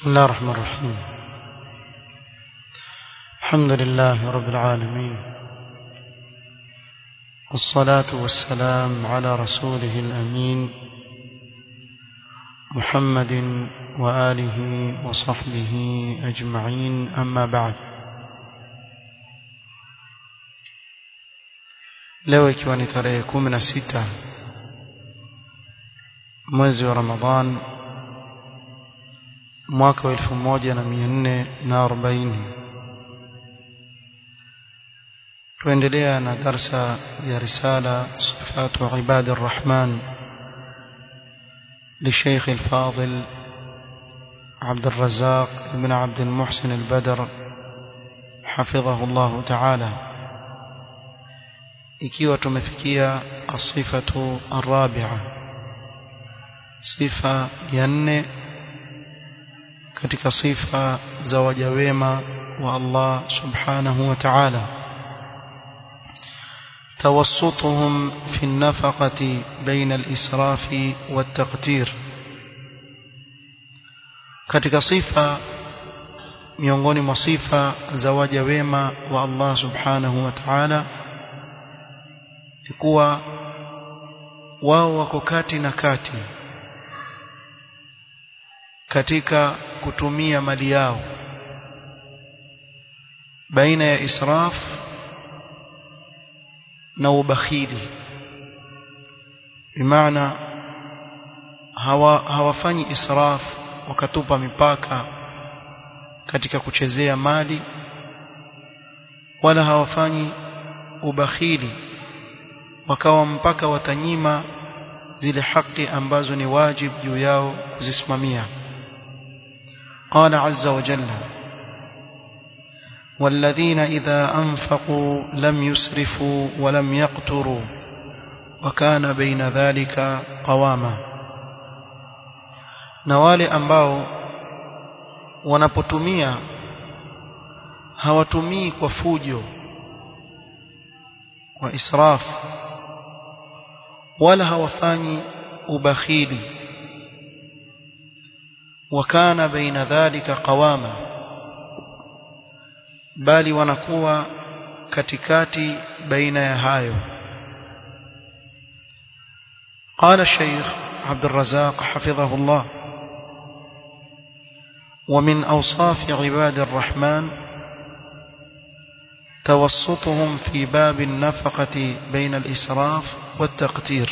بسم الله الرحمن الرحيم الحمد لله رب العالمين والصلاة والسلام على رسوله الأمين محمد وآله وصحبه أجمعين أما بعد leo ikiwa ni tarehe kumi na sita mwezi wa ramadhan mwaka wa elfu moja na mia nne na arobaini tuendelea na darsa ya risala sifatu ibadi الرحمن للشيخ الفاضل عبد الرزاق بن عبد المحسن البدر حفظه الله تعالى ikiwa tumefikia asifatu arabia sifa ya nne katika sifa za waja wema wa Allah subhanahu wa ta'ala توسطهم في النفقة بين الإسراف والتقتير katika sifa miongoni mwa sifa za waja wema wa Allah subhanahu wa ta'ala ni kuwa wao wako kati na kati katika kutumia mali yao baina ya israf na ubakhili bimaana hawa hawafanyi israf wakatupa mipaka katika kuchezea mali wala hawafanyi ubakhili wakawa mpaka watanyima zile haki ambazo ni wajib juu yao kuzisimamia قال عز وجل والذين إذا أنفقوا لم يسرفوا ولم يقتروا وكان بين ذلك قواما na wale ambao wanapotumia hawatumii kwa fujo kwa israf wala hawafanyi ubakhili wakana baina dhalika qawama bali wanakuwa katikati baina ya hayo قال الشيخ عبد الرزاق حفظه الله ومن أوصاف عباد الرحمن توسطهم في باب النفقة بين الإسراف والتقتير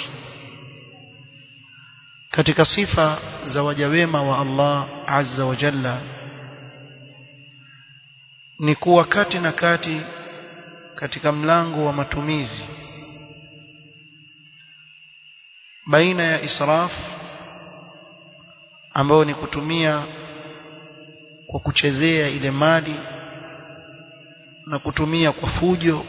katika sifa za waja wema wa Allah azza wa jalla ni kuwa kati na kati katika mlango wa matumizi baina ya israf ambayo ni kutumia kwa kuchezea ile mali na kutumia kwa fujo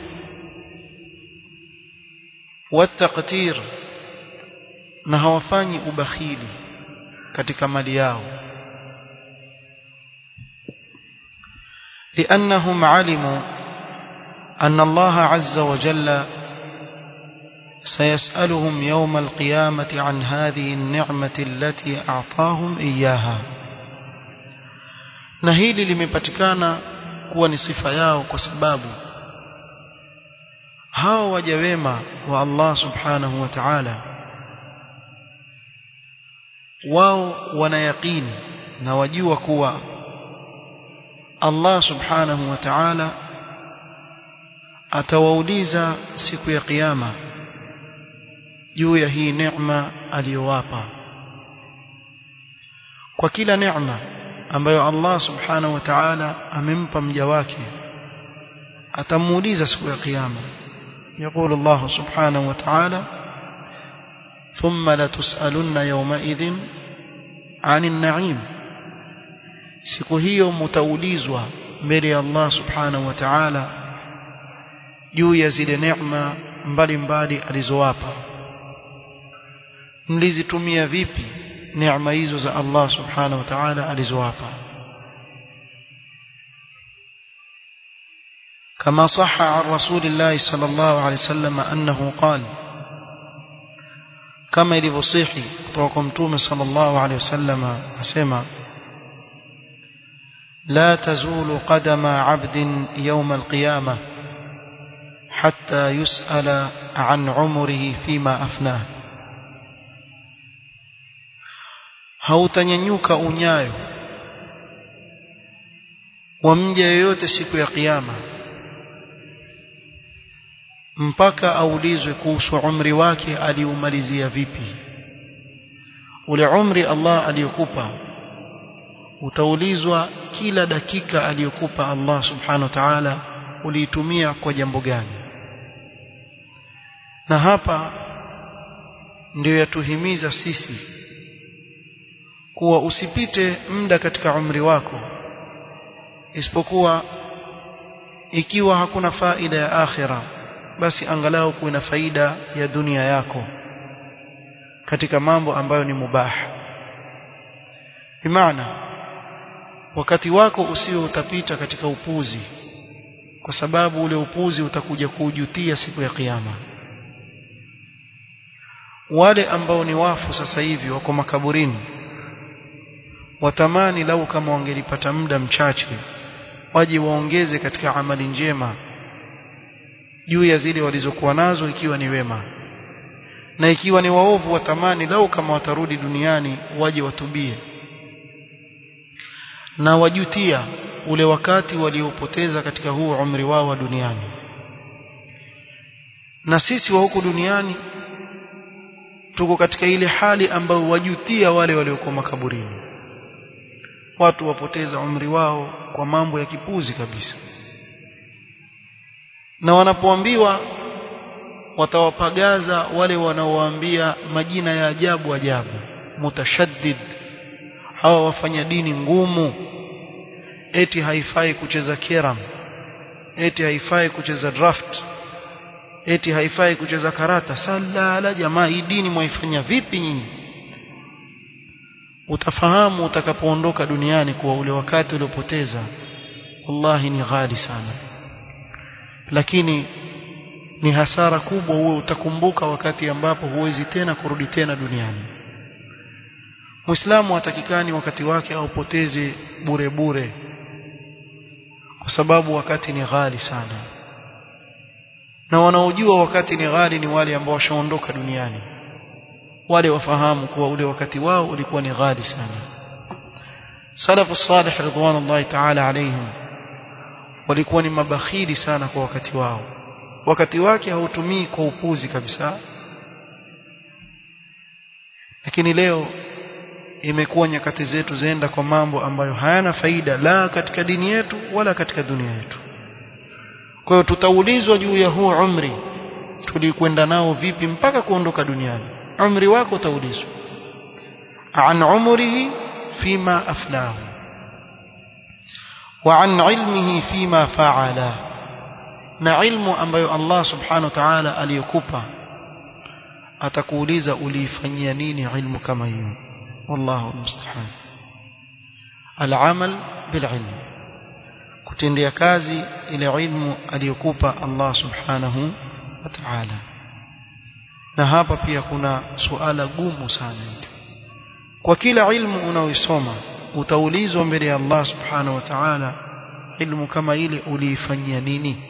wataqtir na hawafanyi ubakhili katika mali yao لأنهم علموا أن الله عز وجل سيسألهم يوم القيامة عن هذه النعمة التي أعطاهم إياها نهيلي limepatikana kuwa ni sifa yao kwa sababu hao waja wema wa Allah subhanahu wa ta'ala wao wanayaqini na wajua kuwa Allah subhanahu wa ta'ala atawauliza siku ya kiyama juu ya hii neema aliyowapa kwa kila neema ambayo Allah subhanahu wa ta'ala amempa mja wake atamuuliza siku ya kiyama يقول الله سبحانه وتعالى ثم لتسألن يومئذ عن النعيم siku hiyo mtaulizwa mbele ya Allah subhanahu wa ta'ala juu ya zile neema mbalimbali alizowapa mlizitumia vipi neema hizo za Allah subhanahu wa ta'ala alizowapa كما صح عن رسول الله صلى الله عليه وسلم أنه قال kama ilivyosihi kutoka kwa mtume sallallahu alaihi wasallam asema لا تزول قدم عبد يوم القيامة حتى يسأل عن عمره فيما أفناه hautanyanyuka unyayo wa mja yoyote siku ya kiyama mpaka aulizwe kuhusu umri wake aliumalizia vipi ule umri Allah aliyokupa utaulizwa kila dakika aliyokupa Allah subhanahu wa ta'ala uliitumia kwa jambo gani na hapa ndio yatuhimiza sisi kuwa usipite muda katika umri wako isipokuwa ikiwa hakuna faida ya akhira basi angalau kuwe na faida ya dunia yako katika mambo ambayo ni mubaha bimaana wakati wako usio utapita katika upuzi kwa sababu ule upuzi utakuja kuujutia siku ya kiyama wale ambao ni wafu sasa hivi wako makaburini watamani lau kama wangelipata muda mchache waje waongeze katika amali njema juu ya zile walizokuwa nazo ikiwa ni wema na ikiwa ni waovu watamani lau kama watarudi duniani waje watubie na wajutia ule wakati waliopoteza katika huu umri wao wa duniani na sisi wa huku duniani tuko katika ile hali ambayo wajutia wale waliokuwa makaburini watu wapoteza umri wao kwa mambo ya kipuzi kabisa na wanapoambiwa watawapagaza wale wanaowaambia majina ya ajabu ajabu mutashaddid hawa wafanya dini ngumu eti haifai kucheza keram eti haifai kucheza draft eti haifai kucheza karata salala jamaa hii dini mwaifanya vipi nyinyi utafahamu utakapoondoka duniani kuwa ule wakati uliopoteza wallahi ni ghali sana lakini ni hasara kubwa uwe utakumbuka wakati ambapo huwezi tena kurudi tena duniani Muislamu hatakikani wakati wake aupoteze bure bure kwa sababu wakati ni ghali sana na wanaojua wakati ni ghali ni wale ambao washaondoka duniani wale wafahamu kuwa ule wakati wao ulikuwa ni ghali sana salafu salih ridwanullahi ta'ala alayhim walikuwa ni mabakhili sana kwa wakati wao wakati wake hautumii kwa upuzi kabisa lakini leo imekuwa nyakati zetu zenda kwa mambo ambayo hayana faida la katika dini yetu wala katika dunia yetu kwa hiyo tutaulizwa juu ya huu umri tulikwenda nao vipi mpaka kuondoka duniani umri wako utaulizwa an umrihi fima afnahu wa an ilmihi fima faala na ilmu ambayo Allah subhanahu wa ta'ala aliyokupa atakuuliza uliifanyia nini ilmu kama hiyo wallahu musta'an al-amal bil-ilm kutendea kazi ile ilmu aliyokupa Allah subhanahu wa ta'ala na hapa pia kuna suala gumu sana hili kwa kila ilmu unaoisoma utaulizwa mbele ya Allah subhanahu wa ta'ala ilmu kama ile uliifanyia nini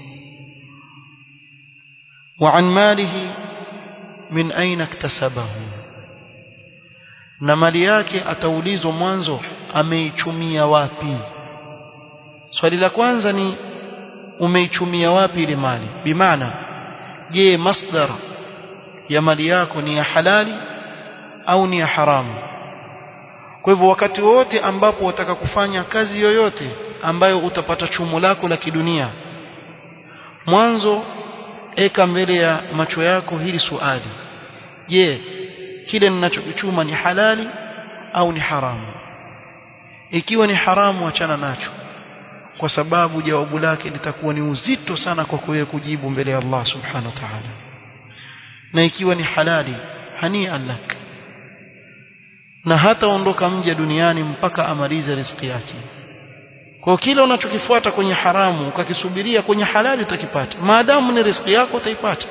wa an malihi min aina iktasabahu na mali yake ataulizwa mwanzo ameichumia wapi swali la kwanza ni umeichumia wapi ile mali bimaana je masdar ya mali yako ni ya halali au ni ya haramu kwa hivyo wakati wote ambapo wataka kufanya kazi yoyote ambayo utapata chumo lako la kidunia mwanzo eka mbele ya macho yako hili swali je kile ninachokichuma ni halali au ni haramu ikiwa ni haramu achana nacho kwa sababu jawabu lake litakuwa ni uzito sana kwa kuwe kujibu mbele ya Allah subhanahu wa ta'ala na ikiwa ni halali hania lak na hata ondoka mja duniani mpaka amalize riziki yake kwa kile unachokifuata kwenye haramu ukakisubiria kwenye halali utakipata maadamu ni riziki yako utaipata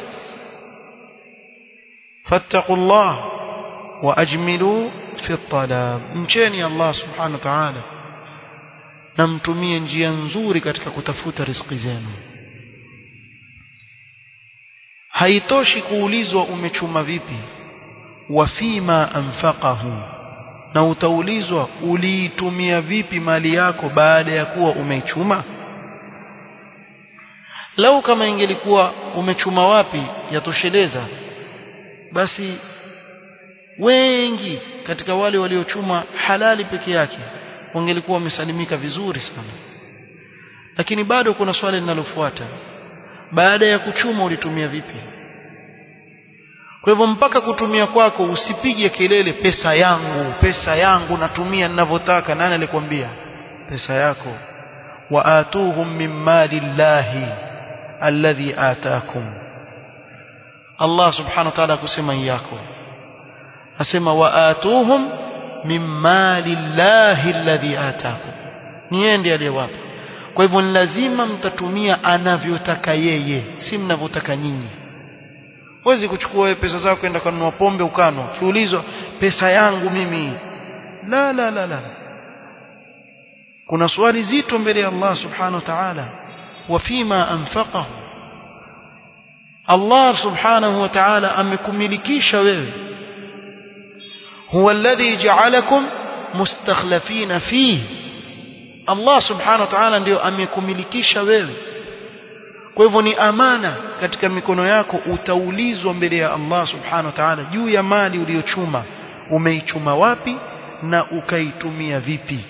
fattaqullah wa ajmilu fi talab mcheni Allah subhanahu wa ta'ala na mtumie njia nzuri katika kutafuta riziki zenu haitoshi kuulizwa umechuma vipi wafima anfaqahu na utaulizwa uliitumia vipi mali yako baada ya kuwa umeichuma lau kama ingelikuwa umechuma wapi yatosheleza basi wengi katika wale waliochuma halali peke yake wangelikuwa wamesalimika vizuri sana lakini bado kuna swali linalofuata baada ya kuchuma ulitumia vipi kwa hivyo mpaka kutumia kwako usipige kelele pesa yangu pesa yangu natumia ninavyotaka nani alikwambia pesa yako waatuhum min mali llahi alladhi ataakum Allah subhanahu wa ta'ala kusema yako asema waatuhum min mali llahi alladhi ataakum ni yeye ndiye aliyewapa kwa hivyo ni lazima mtatumia anavyotaka yeye si mnavyotaka nyinyi huwezi kuchukua wewe pesa zako kwenda kununua pombe ukano kiulizwa pesa yangu mimi la la la la kuna swali zito mbele ya Allah subhanahu wa ta'ala wafima anfaqahu Allah subhanahu wa ta'ala amekumilikisha wewe huwa alladhi ja'alakum mustakhlafina fihi Allah subhanahu wa ta'ala ndio amekumilikisha wewe kwa hivyo ni amana katika mikono yako utaulizwa mbele ya Allah subhanahu wa ta'ala juu ya mali uliyochuma umeichuma wapi na ukaitumia vipi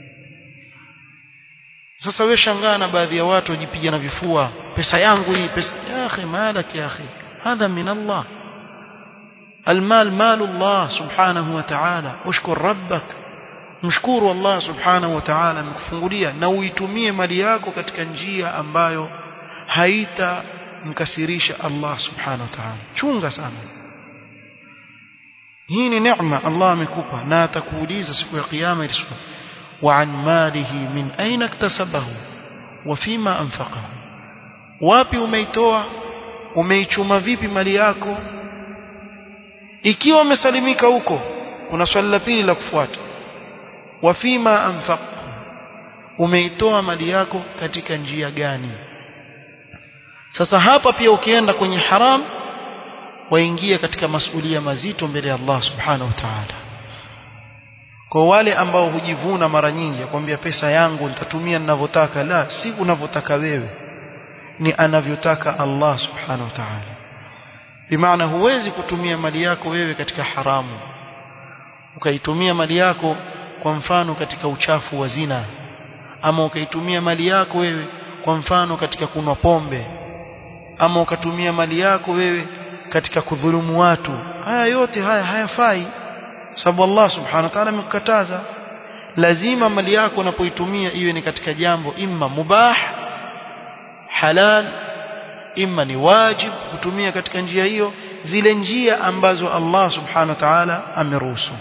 sasa wewe shangaa na baadhi ya watu wajipiga na vifua pesa yangu hii pesa ya akhi malak ya akhi hadha min Allah المال مال الله سبحانه وتعالى اشكر ربك mshukuru Allah subhanahu wa ta'ala amekufungulia na uitumie mali yako katika njia ambayo haita mkasirisha Allah subhanahu wa ta'ala chunga sana hii ni neema Allah amekupa na atakuuliza siku ya kiyama ile wa an malihi min aina iktasabahu wa fima anfaqahu wapi umeitoa umeichuma vipi mali yako ikiwa umesalimika huko kuna swali la pili la kufuata wa fima anfaqahu umeitoa mali yako katika njia gani sasa hapa pia ukienda kwenye haram waingia katika masulia mazito mbele ya Allah subhanahu wa ta'ala kwa wale ambao hujivuna mara nyingi akwambia pesa yangu nitatumia ninavyotaka la si unavyotaka wewe ni anavyotaka Allah subhanahu wa ta'ala bimaana huwezi kutumia mali yako wewe katika haramu ukaitumia mali yako kwa mfano katika uchafu wa zina ama ukaitumia mali yako wewe kwa mfano katika kunwa pombe ama ukatumia mali yako wewe katika kudhulumu watu haya yote haya hayafai sababu Allah subhanahu wa ta'ala amekukataza lazima mali yako unapoitumia iwe ni katika jambo imma mubah halal imma ni wajib kutumia katika njia hiyo zile njia ambazo Allah subhanahu wa ta'ala ameruhusu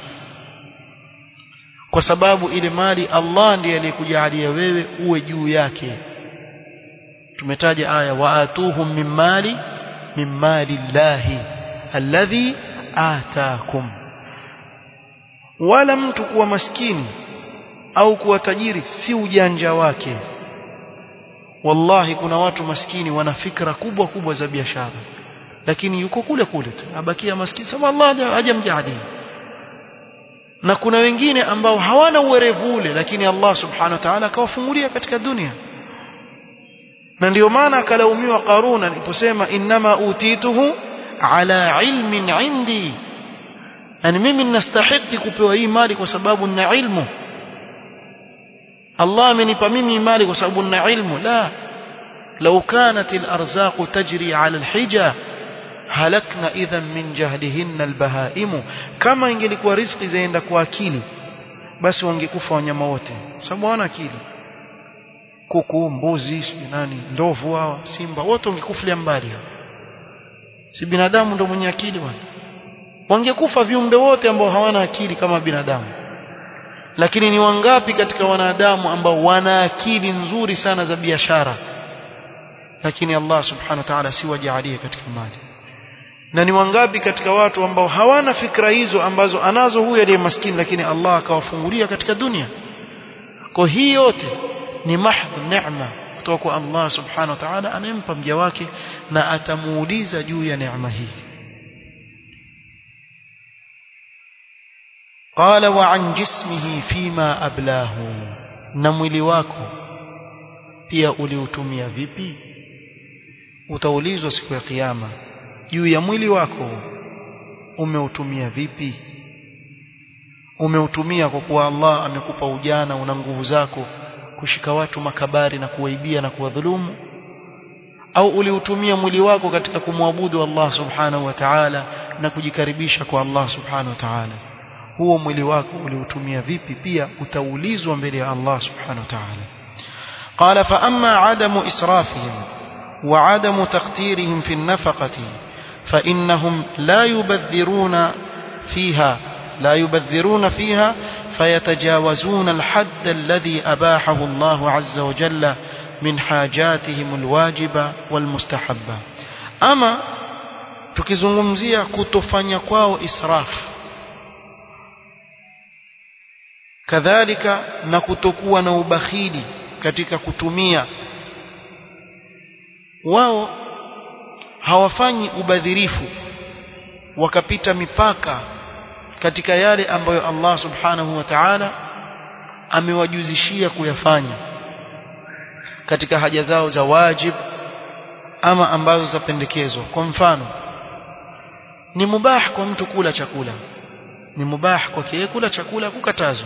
kwa sababu ile mali Allah ndiye aliyekujalia wewe uwe juu yake tumetaja aya waatuhum min mali min mali llahi alladhi ataakum wala mtu kuwa maskini au kuwa tajiri si ujanja wake wallahi kuna watu maskini wana fikra kubwa kubwa za biashara lakini yuko kule kule tu abakia maskini sababu Allah hajamjalia na kuna wengine ambao hawana uwerevu ule lakini Allah subhanahu wa ta'ala akawafungulia katika dunia na ndio maana akalaumiwa Qaruna aliposema innama utituhu ala ilmin indi yani mimi ninastahili kupewa hii mali kwa sababu nina ilmu Allah amenipa mimi mali kwa sababu nina ilmu la لو كانت الأرزاق تجري على الحجة halakna idhan min jahlihinna albahaimu kama ingelikuwa riziki zaenda kwa akili basi wangekufa wanyama wote sababu hawana akili kuku mbuzi nani ndovu hawa simba wote wangekufulia mbali si binadamu ndo mwenye akili bwana wangekufa viumbe wote ambao hawana akili kama binadamu lakini ni wangapi katika wanadamu ambao wana akili nzuri sana za biashara lakini Allah subhanahu wa ta'ala si wajalie katika mali na ni wangapi katika watu ambao hawana fikra hizo ambazo anazo huyu aliye maskini lakini Allah akawafungulia katika dunia kwa hii yote ni mahdh neema kutoka kwa Allah subhanahu wa ta'ala anayempa mja wake na atamuuliza juu ya neema hii قال وعن جسمه فيما أبلاه na mwili wako pia uliutumia vipi utaulizwa siku ya kiyama juu ya mwili wako umeutumia vipi umeutumia kwa kuwa Allah amekupa ujana una nguvu zako kushika watu makabari na kuwaibia na kuwadhulumu au uliutumia mwili wako katika kumwabudu Allah subhanahu wa ta'ala na kujikaribisha kwa Allah subhanahu wa ta'ala huo mwili wako uliutumia vipi pia utaulizwa mbele ya Allah subhanahu wa ta'ala قال فأما عدم إسرافهم وعدم تقتيرهم في النفقة فإنهم لا يبذرون فيها لا يبذرون فيها فيتجاوزون الحد الذي أباحه الله عز وجل من حاجاتهم الواجبة والمستحبة أما tukizungumzia kutofanya kwao israfu kadhalika na kutokuwa na ubakhili katika kutumia wao hawafanyi ubadhirifu wakapita mipaka katika yale ambayo Allah subhanahu wa ta'ala amewajuzishia kuyafanya katika haja zao za wajib ama ambazo zapendekezwa kwa mfano ni mubah kwa mtu kula chakula ni mubah kwa yeye kula chakula kukatazwa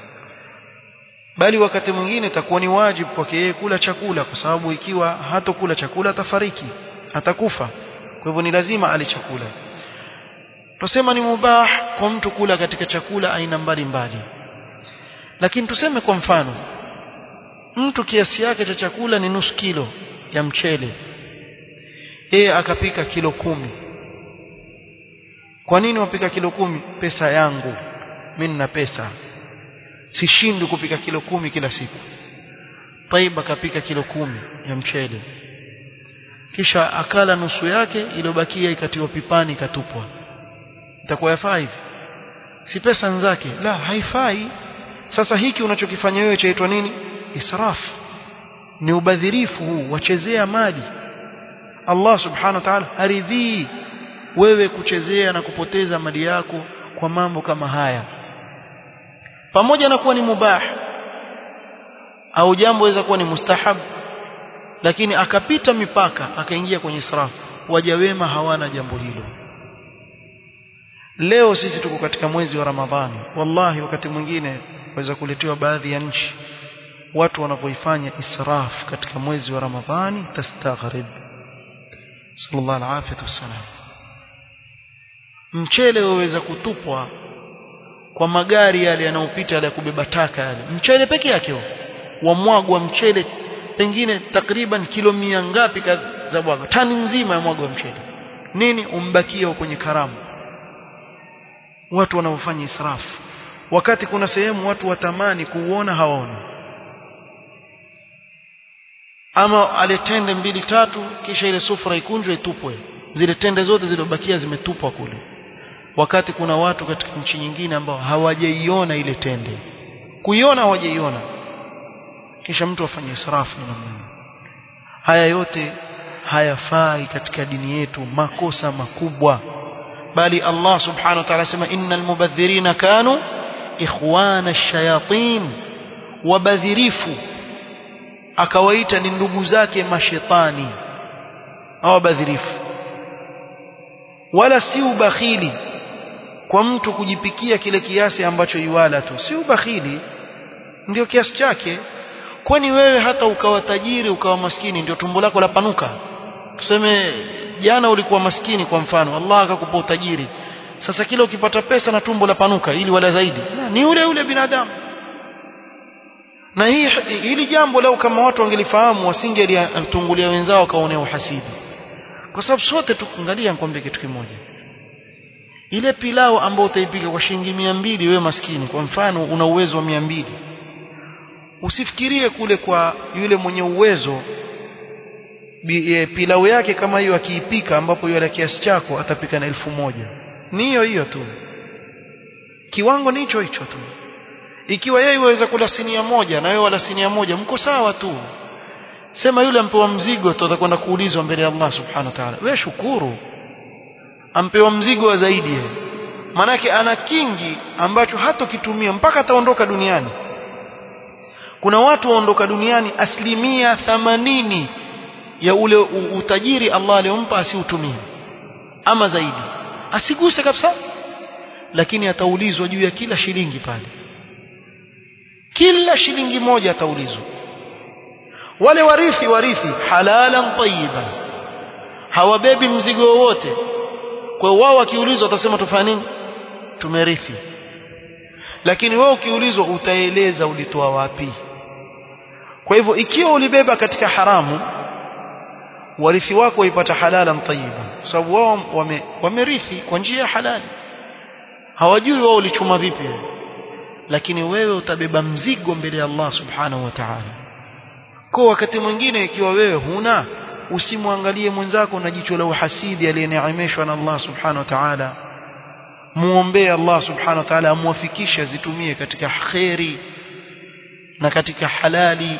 bali wakati mwingine itakuwa ni wajibu kwake yeye kula chakula kwa sababu ikiwa hatokula chakula atafariki atakufa kwa hivyo ni lazima ale chakula tusema ni mubah kwa mtu kula katika chakula aina mbalimbali lakini tuseme kwa mfano mtu kiasi yake cha chakula ni nusu kilo ya mchele yeye akapika kilo kumi kwa nini wapika kilo kumi pesa yangu mimi nina pesa sishindwi kupika kilo kumi kila siku Taiba akapika kilo kumi ya mchele kisha akala nusu yake iliyobakia ikatiwa pipani ikatupwa itakuwa yafaa hivi si pesa nzake la haifai sasa hiki unachokifanya wewe chaitwa nini israf ni ubadhirifu huu wachezea mali Allah subhanahu wa ta'ala haridhii wewe kuchezea na kupoteza mali yako kwa mambo kama haya pamoja na kuwa ni mubah au jambo waweza kuwa ni mustahab lakini akapita mipaka akaingia kwenye israf waja wema hawana jambo hilo leo sisi tuko katika mwezi wa ramadhani wallahi wakati mwingine waweza kuletewa baadhi ya nchi watu wanapoifanya israf katika mwezi wa ramadhani tastaghrib sallallahu alaihi wasallam mchele waweza kutupwa kwa magari yale yanayopita yale ya kubeba taka yale mchele peke yake wamwagwa mchele pengine takriban kilo mia ngapi za bwaga tani nzima ya mwagwa mchele nini umbakia kwenye karamu watu wanaofanya israfu wakati kuna sehemu watu watamani kuuona hawaoni ama ale tende mbili tatu kisha ile sufura ikunjwe itupwe zile tende zote zilizobakia zimetupwa kule wakati kuna watu katika nchi nyingine ambao hawajaiona ile tende kuiona hawajaiona kisha mtu afanye israfu na namna haya yote hayafai katika dini yetu makosa makubwa bali Allah subhanahu wa ta'ala sema innal mubadhirina kanu ikhwana ash-shayatin wabadhirifu akawaita ni ndugu zake mashetani au badhirifu wala si ubakhili kwa mtu kujipikia kile kiasi ambacho iwala tu si ubakhili ndio kiasi chake kwani wewe hata ukawa tajiri ukawa maskini ndio tumbo lako lapanuka tuseme jana ulikuwa maskini kwa mfano Allah akakupa utajiri sasa kila ukipata pesa na tumbo lapanuka ili wala zaidi na, ni ule ule binadamu na hii hili jambo leo kama watu wangelifahamu wasingelitungulia wenzao kaonea uhasidi kwa sababu sote tukuangalia nikwambie kitu kimoja ile pilau ambayo utaipika kwa shilingi mia mbili wewe maskini kwa mfano una uwezo wa mia mbili usifikirie kule kwa yule mwenye uwezo pilau yake kama hiyo akiipika ambapo yule kiasi chako atapika na elfu moja ni hiyo hiyo tu kiwango ni hicho hicho tu ikiwa yeye waweza kula sinia moja na wewe wala sinia moja mko sawa tu sema yule ampewa mzigo tu atakwenda kuulizwa mbele ya Allah subhanahu wa ta'ala wewe shukuru ampewa mzigo wa zaidi yeye manake ana kingi ambacho hatokitumia mpaka ataondoka duniani kuna watu waondoka duniani asilimia thamanini ya ule utajiri Allah aliyompa asiutumie ama zaidi asiguse kabisa lakini ataulizwa juu ya kila shilingi pale kila shilingi moja ataulizwa wale warithi warithi halalan tayyiban hawabebi mzigo wowote kwa wao wakiulizwa watasema tufanye nini tumerithi lakini wewe ukiulizwa utaeleza ulitoa wapi kwa hivyo ikiwa ulibeba katika haramu warithi wako waipata halalan tayyiban sababu wao wame, wamerithi kwa njia ya halali hawajui wao ulichuma vipi lakini wewe utabeba mzigo mbele ya Allah subhanahu wa ta'ala kwa wakati mwingine ikiwa wewe huna usimwangalie mwenzako na jicho la uhasidi aliyeneemeshwa na Allah subhanahu wa ta'ala muombee Allah subhanahu wa ta'ala amwafikishe azitumie katika khairi na katika halali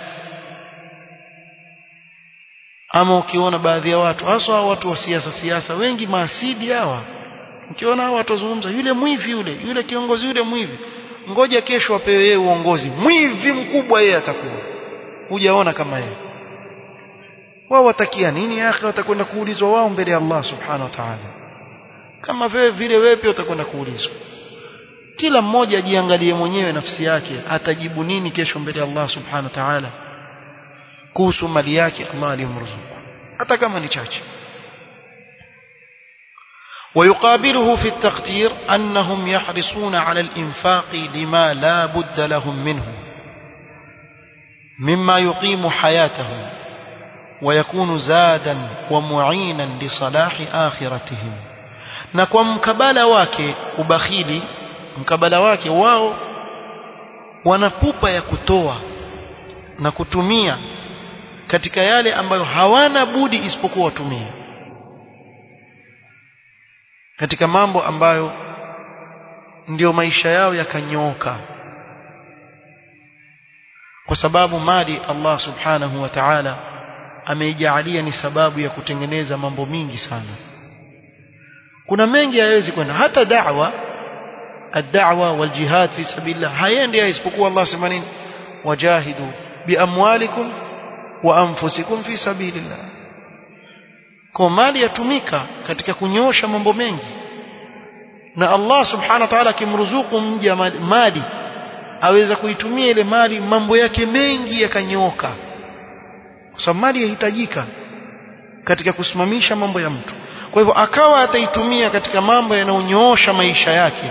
ama ukiona baadhi ya watu hasa watu wa siasa siasa wengi maasidi hawa ukiona hawa watu wazungumza yule mwivi yule yule kiongozi yule mwivi ngoja kesho apewe yeye uongozi mwivi mkubwa yeye atakuwa hujaona kama yeye wao watakia nini akhi watakwenda kuulizwa wao mbele ya Allah subhanahu wa ta'ala kama vile vile wewe pia utakwenda kuulizwa kila mmoja ajiangalie mwenyewe nafsi yake atajibu nini kesho mbele ya Allah subhanahu wa ta'ala kuhusu mali yake Allah aliyomruzuku hata kama ni chache ويقابله في التقدير أنهم يحرصون على الإنفاق لما لا بد لهم منه مما يقيم حياتهم ويكون زادا ومعينا لصلاح آخرتهم na kwa mkabala wake ubakhili mkabala wake wao wanapupa ya kutoa na kutumia katika yale ambayo hawana budi isipokuwa watumie katika mambo ambayo ndio maisha yao yakanyooka kwa sababu mali Allah subhanahu wa ta'ala ameijalia ni sababu ya kutengeneza mambo mingi sana kuna mengi hayawezi kwenda hata da'wa الدعوة والجهاد في سبيل الله hayendi isipokuwa Allah sema nini wajahidu biamwalikum wa anfusikum fi sabilillah kwa mali yatumika katika kunyosha mambo mengi na Allah subhanahu wa ta'ala akimruzuku mja mali aweza kuitumia ile mali mambo yake mengi yakanyooka kwa sababu mali yahitajika katika kusimamisha mambo ya mtu kwa hivyo akawa ataitumia katika mambo yanayonyoosha maisha yake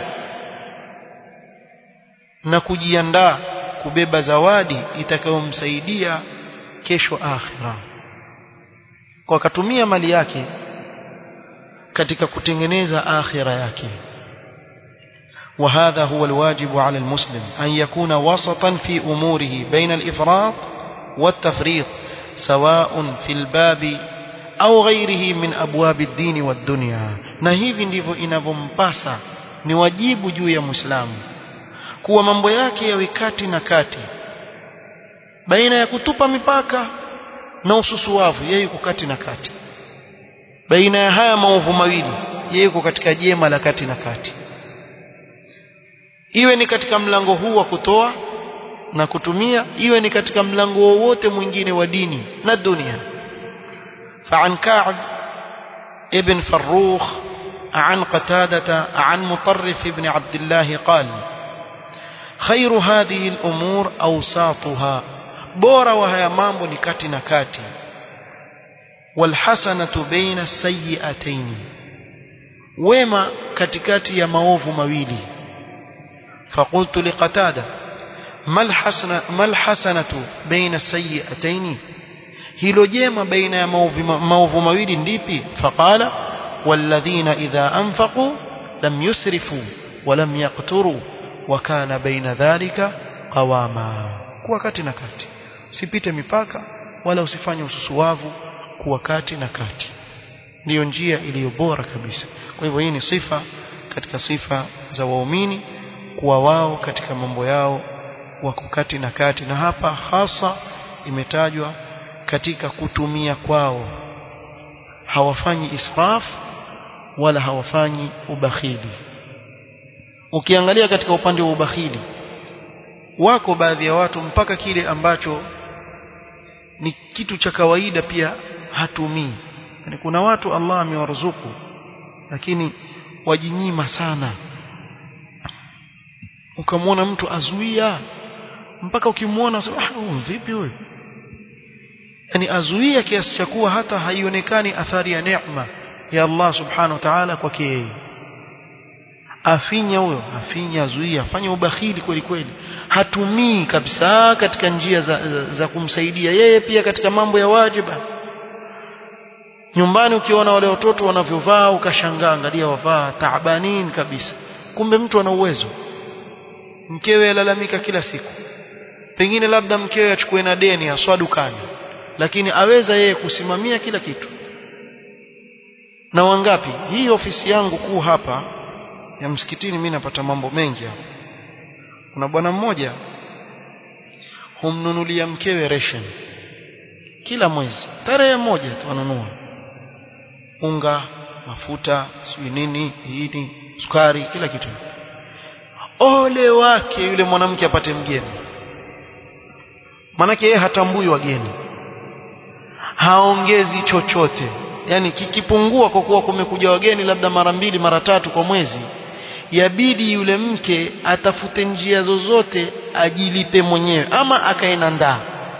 na kujiandaa kubeba zawadi itakayomsaidia kesho akhira kwa akatumia mali yake katika kutengeneza akhira yake وهذا هو الواجب على المسلم أن يكون وسطا في أموره بين الإفراط والتفريط سواء في الباب au ghairihi min abwabi dini wa dunya na hivi ndivyo inavyompasa ni wajibu juu ya muislamu kuwa mambo yake yawe kati na kati baina ya kutupa mipaka na ususuwavu yeye yuko kati na kati baina ya haya maovu mawili yeye yuko katika jema la kati na kati iwe ni katika mlango huu wa kutoa na kutumia iwe ni katika mlango wowote mwingine wa dini na dunia فعن كعب ابن فروخ عن قتادة عن مطرف بن عبد الله قال خير هذه الأمور أوساطها بورا وهي مامbo ni kati na kati والحسنة بين السيئتين wema katikati ya maovu mawili فقلت لقتادة ما الحسنة ما الحسنة بين السيئتين hilo jema baina ya maovu mawili ndipi faqala walladhina idha anfaqu lam yusrifu walam yaqturu wa kana baina dhalika qawama kuwa kati na kati usipite mipaka wala usifanye ususuwavu kuwa kati na kati ndiyo njia iliyo bora kabisa kwa hivyo hii ni sifa katika sifa za waumini kuwa wao katika mambo yao wako kati na kati na hapa hasa imetajwa katika kutumia kwao hawafanyi israf wala hawafanyi ubakhili ukiangalia katika upande wa ubakhili wako baadhi ya watu mpaka kile ambacho ni kitu cha kawaida pia hatumii yani kuna watu Allah amewaruzuku lakini wajinyima sana ukamwona mtu azuia mpaka ukimwona ah vipi huyu yani azuia kiasi cha kuwa hata haionekani athari ya neema ya Allah subhanahu wa ta'ala kwake yeye afinya huyo afinya azuia afanya ubakhili kweli kweli hatumii kabisa katika njia za, za, za kumsaidia yeye pia katika mambo ya wajiba nyumbani ukiona wale watoto wanavyovaa ukashangaa angalia wavaa taabanin kabisa kumbe mtu ana uwezo mkewe alalamika kila siku pengine labda mkewe achukue na deni aswa dukani lakini aweza yeye kusimamia kila kitu na wangapi hii ofisi yangu kuu hapa ya msikitini mimi napata mambo mengi hapa kuna bwana mmoja humnunulia mkewe ration kila mwezi tarehe moja tu anunua unga mafuta sijui nini hii sukari kila kitu ole wake yule mwanamke apate mgeni manake yeye hatambui wageni haongezi chochote yani kikipungua kwa kuwa kumekuja wageni labda mara mbili mara tatu kwa mwezi yabidi yule mke atafute njia zozote ajilipe mwenyewe ama akaenda ndaa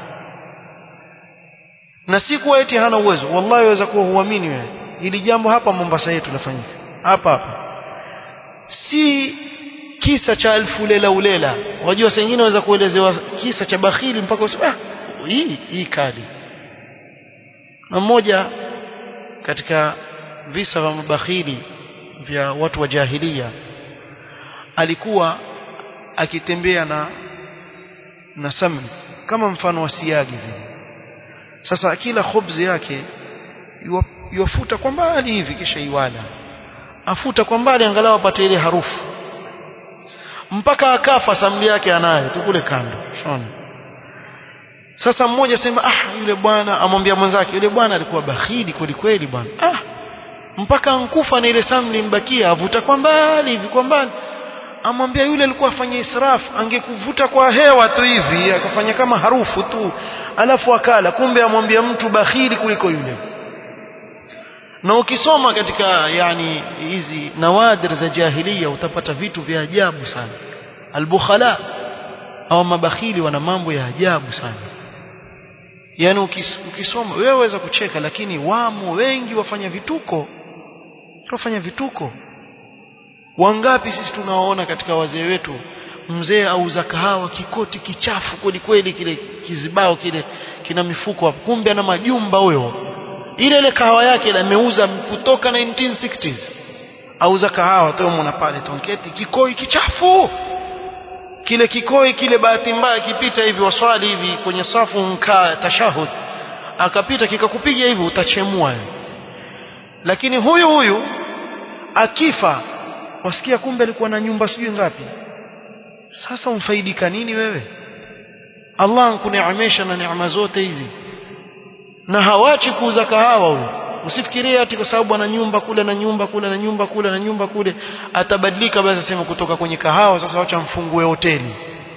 na si kuwa eti hana uwezo wallahi waweza kuwa huamini wewe ili jambo hapa Mombasa yetu lafanyika hapa hapa si kisa cha alfu lela ulela wajua saa nyingine waweza kuelezewa kisa cha bakhili mpaka useme ah hii hii kali na mmoja katika visa vya mabakhili vya watu wa jahilia alikuwa akitembea na na samni kama mfano wa siagi vile sasa akila khubzi yake yuafuta kwa mbali hivi kisha iwala afuta kwa mbali angalau apate ile harufu mpaka akafa samli yake anayo tu kule kando shona sasa mmoja sema ah yule bwana amwambia mwenzake yule bwana alikuwa bakhili kweli kweli bwana ah mpaka ankufa na ile samli mbakia avuta kwa mbali hivi kwa mbali amwambia yule alikuwa afanya israf angekuvuta kwa hewa tu hivi akafanya kama harufu tu alafu akala kumbe amwambia mtu bakhili kuliko yule na ukisoma katika yani hizi nawadir za jahiliya utapata vitu vya ajabu sana albukhala au mabakhili wana mambo ya ajabu sana yani ukis, ukisoma wewe waweza kucheka lakini wamo wengi wafanya vituko wafanya vituko wangapi sisi tunawaona katika wazee wetu mzee auza kahawa kikoti kichafu kweli kweli kile kizibao kile kina mifuko hapo kumbe ana majumba huyo ile ile kahawa yake ile ameuza kutoka 1960s auza kahawa tu mwana pale tonketi kikoi kichafu kile kikoi kile bahati mbaya kipita hivi waswali hivi kwenye safu mkaa tashahud akapita kikakupiga hivi utachemua lakini huyu huyu akifa wasikia kumbe alikuwa na nyumba sijui ngapi sasa umfaidika nini wewe Allah ankuneemesha na neema zote hizi na hawachi kuuza kahawa huyo usifikirie ati kwa sababu ana nyumba kule na nyumba kule na nyumba kule na nyumba kule atabadilika basi asema kutoka kwenye kahawa sasa wacha mfungue hoteli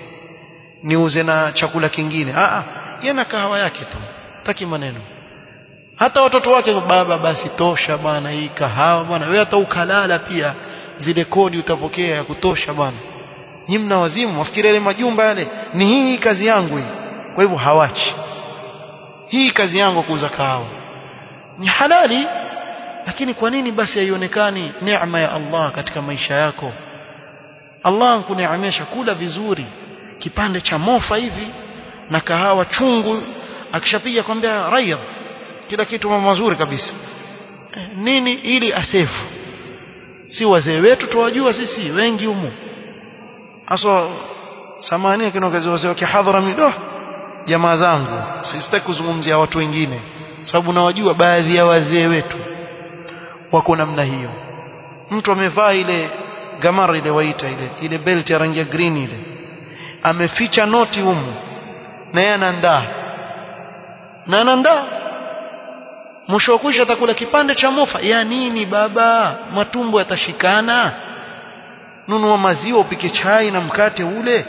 niuze na chakula kingine a a yeye na kahawa yake tu taki maneno hata watoto wake baba basi tosha bwana hii kahawa bwana wewe hata ukalala pia zile kodi utapokea ya kutosha bwana nyinyi mna wazimu wafikiria ile majumba yale ni hii kazi yangu hii kwa hivyo hawachi hii kazi yangu kuuza kahawa ni halali lakini kwa nini basi haionekani neema ya Allah katika maisha yako Allah ankuneemesha kula vizuri kipande cha mofa hivi na kahawa chungu akishapiga kwambia raidh kila kitu mazuri kabisa nini ili asefu si wazee wetu tuwajua sisi wengi humu aswa samani kinaongezea wazee wa kihadhara mido jamaa zangu sisitaki kuzungumzia watu wengine sababu nawajua baadhi ya wazee wetu wako namna hiyo mtu amevaa ile gamara ile waita ile ile belt ya rangi ya green ile ameficha noti humu na yeye anaandaa na anaandaa mwisho wa kwisha atakula kipande cha mofa ya nini baba matumbo yatashikana nunua maziwa upike chai na mkate ule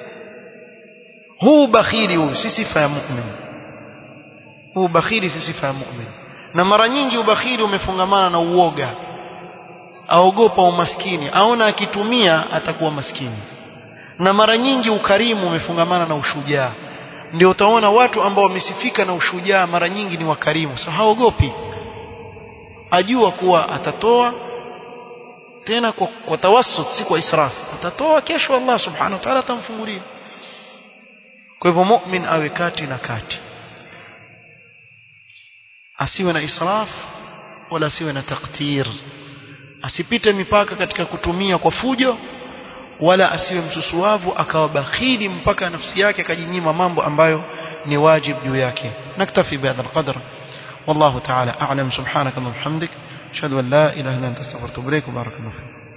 huu bakhili huu si sifa ya mu'min huu bakhili si sifa ya mu'min na mara nyingi ubakhili umefungamana na uoga aogopa umaskini aona akitumia atakuwa maskini na mara nyingi ukarimu umefungamana na ushujaa ndio utaona watu ambao wamesifika na ushujaa mara nyingi ni wakarimu so haogopi ajua kuwa atatoa tena kwa, kwa tawassut si kwa israf atatoa kesho Allah subhanahu wa ta'ala atamfungulia kwa hivyo mu'min awe kati na kati asiwe na israf wala asiwe na taktir asipite mipaka katika kutumia kwa fujo wala asiwe msusuavu akawa bakhili mpaka nafsi yake akajinyima mambo ambayo ni wajib juu yake naktafi bihadha alqadr والله تعالى أعلم سبحانك اللهم وبحمدك أشهد أن لا إله إلا أنت أستغفرك وأتوب إليك وبارك الله فيك